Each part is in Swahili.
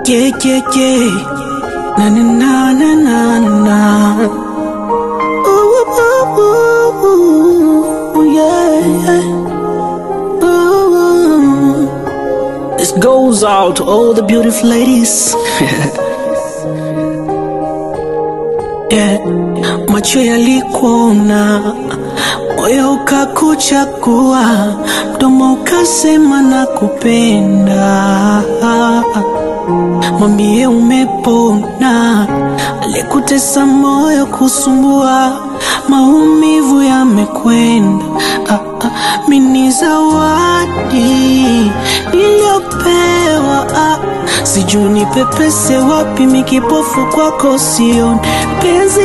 Yeah, yeah, yeah. Na na na na na na. Ooh, ooh, ooh, ooh, yeah. Ooh. This goes out to all the beautiful ladies. yeah. Macho yalikuona, moyo ukakuchagua, mdomo ukasema na kupenda. Mwambie umepona, alikutesa moyo kusumbua, maumivu yamekwenda. Ah, ah, mini zawadi niliyopewa, ah, sijui nipepese wapi, mikipofu kwako sioni, penzi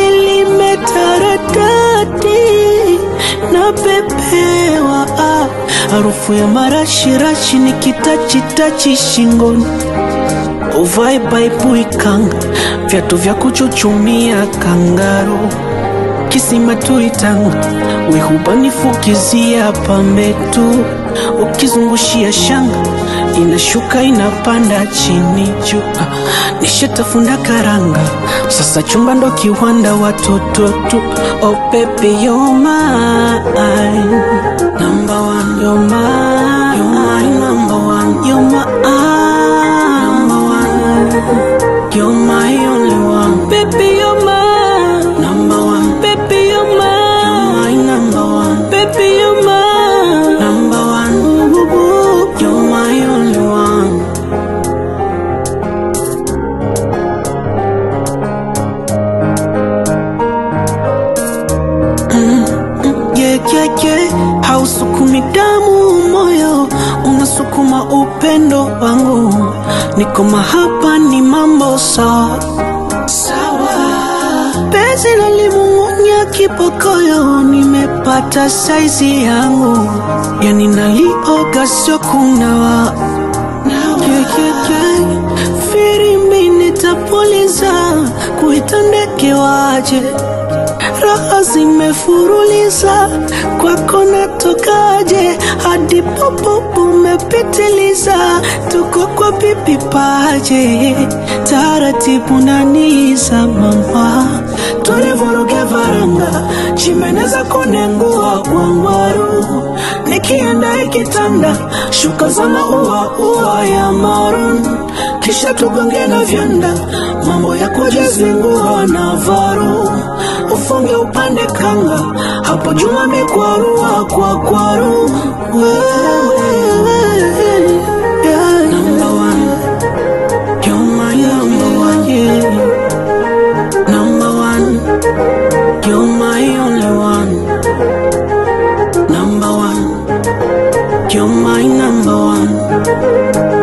limetaradadi napepewa, ah, harufu ya marashirashi nikitachitachi shingoni uvae baibui kanga, viatu vya kuchuchumia kangaro, kisima tuitanga, wihubanifukizia pambe tu, ukizungushia shanga inashuka inapanda chini juu, Ah, nishatafunda karanga, sasa chumba ndo kiwanda watoto tu. Oh baby you're mine, number one you're mine, you're mine number one, you're mine, number one. You're my only one, baby. You're my number one, baby. You're my, you're my number one, baby. You're my number one. Ooh, ooh, ooh. You're my only one. Yeah, yeah, yeah. Hausukumi damu moyo, unasukuma upendo wangu. Niko mahaba, ni mambo sawa sawa. Penzi lalimung'unya kipokoyo, nimepata saizi yangu, yani nalioga sio kunawa yeah, yeah, yeah. Firimbi nitapuliza kuita ndege waje raha zimefuruliza kwako natokaje hadi popo umepitiliza tuko kwa bibi paje taratibu naniza mama tulivuruge varanga chimeneza kunengua wangwaru nikienda ikitanda shuka za maua ua ya marun kisha tugonge na vyanda mambo ya kujizingua na varu ufunge upande kanga hapo juma mikwarua kwa kwaru wewe yeah. number one you're my number one yeah. number one you're my only one number one you're my number one